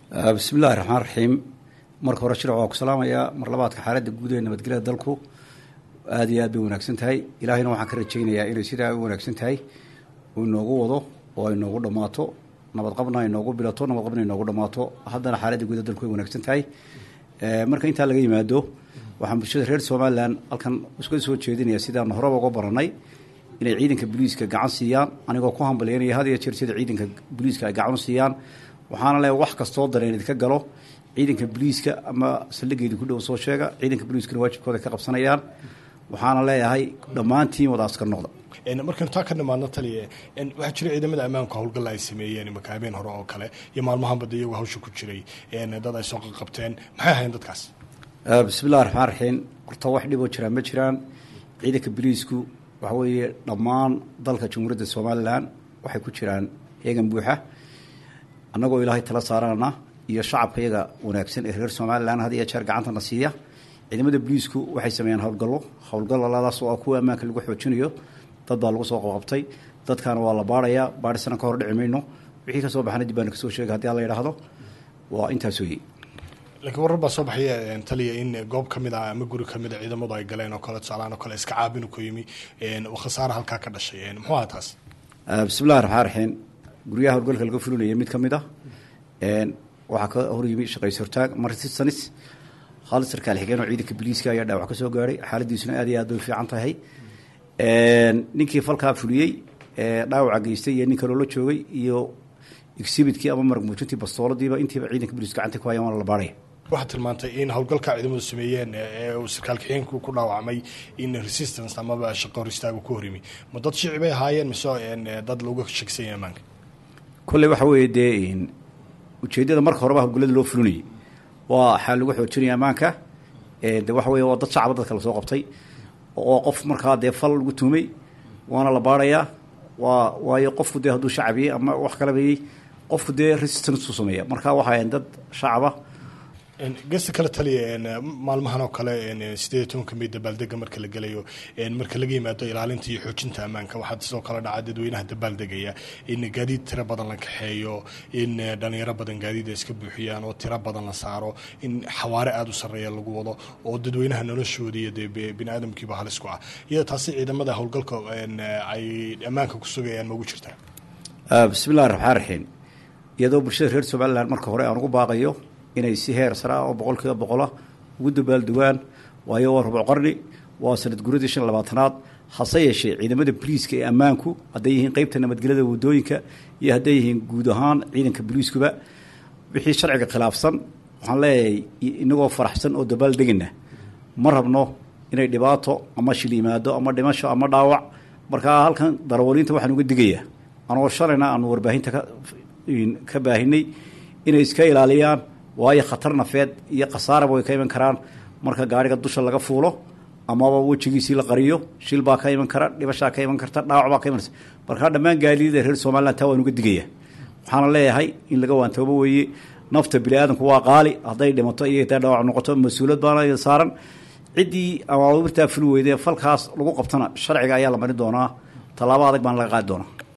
bismi illahi raxmaan raxiim marka hore shirc waa ku salaamayaa mar labaadka xaaladda guud ee nabadgelyada dalku aada iyo aad bay wanaagsan tahay ilaahayna waxaan ka rajaynayaa inay sidaa u wanaagsan tahay uu inoogu wado oo ay noogu dhammaato nabadqabna ay noogu bilato nabadqabna ay noogu dhammaato haddana xaaladda guud ee dalku way wanaagsan tahay marka intaa laga yimaado waxaan bulshada reer somalilan halkan iska soo jeedinaya sidaan horeba uga baranay inay ciidanka booliiska gacan siiyaan anigoo ku hambalyaynaya had iyo jeer sida ciidanka booliiska ay gacan u siiyaan waxaana leeyahay wax kastoo dareen idinka galo ciidanka booliiska ama saldhigeedi ku dhow soo sheega ciidanka booliiskana waajibkooda ka qabsanayaan waxaana leeyahay dhammaantiin wada askar noqda markaynu taa ka nimaadno taliya waxaa jira ciidamada ammaanku howlgalla ay sameeyeen imaka habeen hore oo kale iyo maalmahan badda iyagoo hawsha ku jiray dad ay soo qaqabteen maxay ahayn dadkaas bismi illahi raxmaan raxiim horta wax dhiboo jiraan ma jiraan ciidanka booliisku waxa weeye dhammaan dalka jamhuuriyadda somalilan waxay ku jiraan eegan buuxa annagoo ilaahay tala saaranana iyo shacabka iyaga wanaagsan ee reer somalilan had iyo jeer gacantana siiya ciidamada booliisku waxay sameeyaan howlgallo howlgalladaas oo ah kuwa ammaanka lagu xoojinayo dad baa lagu soo qabqabtay dadkaana waa la baarayaa baarisana ka hor dhici mayno wixii ka soo baxana dib baana kasoo sheegay hadii alla yidhaahdo waa intaas weeye laakiin warar baa soo baxaya taliya in goob ka mid ah ama guri ka mid a ciidamadu ay galeen oo kale tusaalahaan oo kale iska caabinu ku yimi oo khasaara halkaa ka dhashay muxuu aha taas bismillahi raxmaan raxiim guryaha howlgalka laga fulinaya mid ka mid ah waxaa ka hor yimi shaqays hortaag marsisanis khaalid sarkaal xigeen oo ciidanka booliiska ayaa dhaawac ka soo gaadhay xaaladiisuna aad iyo aad bay fiican tahay ninkii falkaa fuliyey dhaawaca geystay iyo nin kaloo la joogay iyo exhibitkii ama marag muujintii bastooladiiba intiiba ciidanka booliiska gacanta ku hayaan waana la baaraya waxaad tilmaantay in howlgalka ciidamadu sameeyeen ee uu sarkaal kaxeenku ku dhaawacmay in resistance amaba shaqo hor istaagu ku horimi ma dad shici bay ahaayeen mise dad lagu shagsanya ammaanka kolley waxa weeye dee ujeeddada marka horeba howlgallada loo fulinayay waa waxaa lagu xoojinaya ammaanka de waxa weye waa dad shacaba dadka lasoo qabtay oo qof markaa dee fal lagu tuumay waana la baarayaa waa waayo qofku dee hadduu shacabiyey ama wax kalabayey qofku dee resistance u sameeya marka waxaayan dad shacaba gesta kale taliya maalmahan oo kale sideed iyo tobanka may dabaaldega marka la gelayo marka laga yimaado ilaalinta iyo xoojinta ammaanka waxaa sidoo kale dhaca dadweynaha dabaaldegaya in gaadiid tiro badan la kaxeeyo in dhalinyaro badan gaadiid ay iska buuxiyaan oo tiro badan la saaro in xawaare aada u sarreeya lagu wado oo dadweynaha noloshooda iyo dee bini aadamkiiba halis ku ah iyada taasi ciidamada howlgalka ay ammaanka ku sugayaan ma ugu jirtaa bismillahi raxmaan raxiim iyadoo bulshada reer somalilan marka hore aan ugu baaqayo inay si heer sare ah oo boqol kiiba boqola ugu dabaaldugaan waayo waa rubuc qarni waa sanad guradii shan labaatanaad hase yeeshee ciidamada boliiska ee ammaanku hadday yihiin qeybta nabadgelyada wadooyinka iyo hadday yihiin guud ahaan ciidanka boliiskuba wixii sharciga khilaafsan waxaan leeyahay inagoo faraxsan oo dabaaldegana ma rabno inay dhibaato ama shil yimaado ama dhimasho ama dhaawac markaa halkan darawaliinta waxaan uga digayaa anoo shalayna aanu warbaahinta ka baahinay inay iska ilaaliyaan waayo khatar nafeed iyo khasaaraba way ka iman karaan marka gaariga dusha laga fuulo amaba wejigiisii la qariyo shil baa ka iman kara dhibashaa ka iman karta dhaawac baa ka imanaysa markaa dhammaan gaadiida reer somalilan taa waan uga digaya waxaana leeyahay in laga waantoobo weeye nafta bini aadamku waa qaali hadday dhimato iyo haday dhaawac noqoto mas-uuliyad baana saaran ciddii amaamirtaa fuli weyde falkaas lagu qabtana sharciga ayaa la marin doonaa tallaabo adag baana laga qaadi doonaa